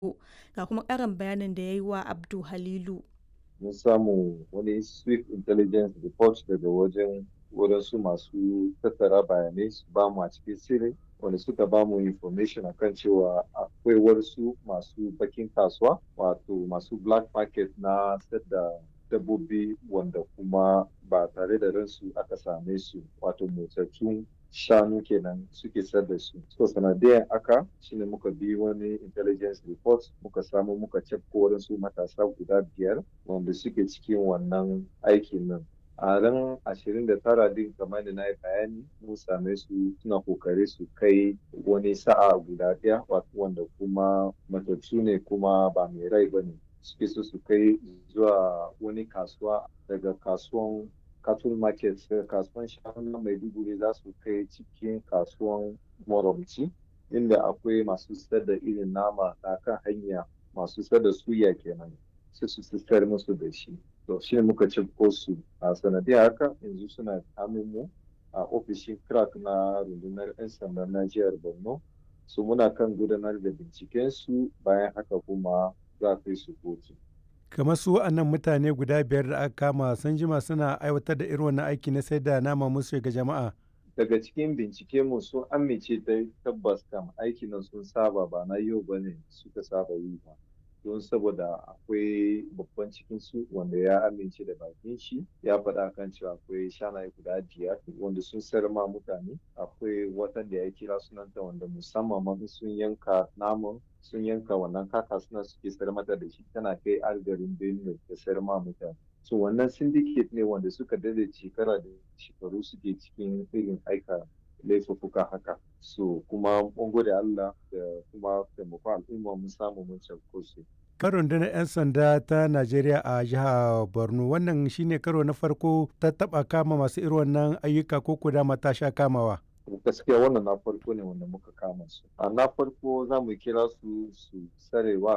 Ga kuma ƙarin bayanin da ya yi wa Abdu Halilu. Mun samu wani swift intelligence report daga wajen wadansu masu tattara bayanai su ba mu a cikin sirri wanda suka ba mu information akan cewa akwai wasu masu bakin kasuwa wato masu black market na sayar da dabbobi wanda kuma ba tare da ransu aka same su wato motsattun shanu kenan suke sayar da su. So sanadiyan aka shine muka bi wani intelligence report muka samu muka cafko wadansu matasa guda biyar wanda suke cikin wannan aikin nan. a ran ashirin da tara din kamar da na yi bayani mun same su suna kokari su kai wani sa'a guda ɗaya wanda kuma matattu ne kuma ba mai rai ba ne suke so su kai zuwa wani kasuwa daga kasuwan cattle market daga kasuwan shanu na maiduguri za su kai cikin kasuwan moromci inda akwai masu sayar da irin nama a kan hanya masu sayar da suya kenan sai su sayar musu da shi to shi ne muka ci su a sanadiyar haka yanzu suna mu a ofishin crack na rundunar 'yan sandan na jihar borno su muna kan gudanar da binciken su bayan haka kuma za kai su kotu kamar su wa'annan mutane guda biyar da aka kama sun jima suna aiwatar da irin wannan aiki na sai da nama musu ga jama'a daga cikin bincike mu sun amince da tabbas kam aiki nan sun saba ba na yau bane suka saba yi ba don saboda akwai babban cikin su wanda ya amince da bakin shi ya faɗa kan cewa akwai shanaye guda biyar wanda sun sayar ma mutane akwai watan da ya kira sunanta wanda musamman ma sun yanka naman sun yanka wannan kaka suna suke sayar mata da shi tana kai garin benue da sayar ma mutane so wannan syndicate ne wanda suka dade shekara da shekaru suke cikin irin aika laifuffuka haka so kuma mun gode Allah da kuma taimakon al'umma mun samu mun cafko su. Karon da 'yan sanda ta Najeriya a jihar Borno wannan shine karo na farko ta taba kama masu irin wannan ayyuka ko kuda mata sha kamawa. gaskiya wannan na farko ne wanda muka kama su a na farko za mu kira su su sarewa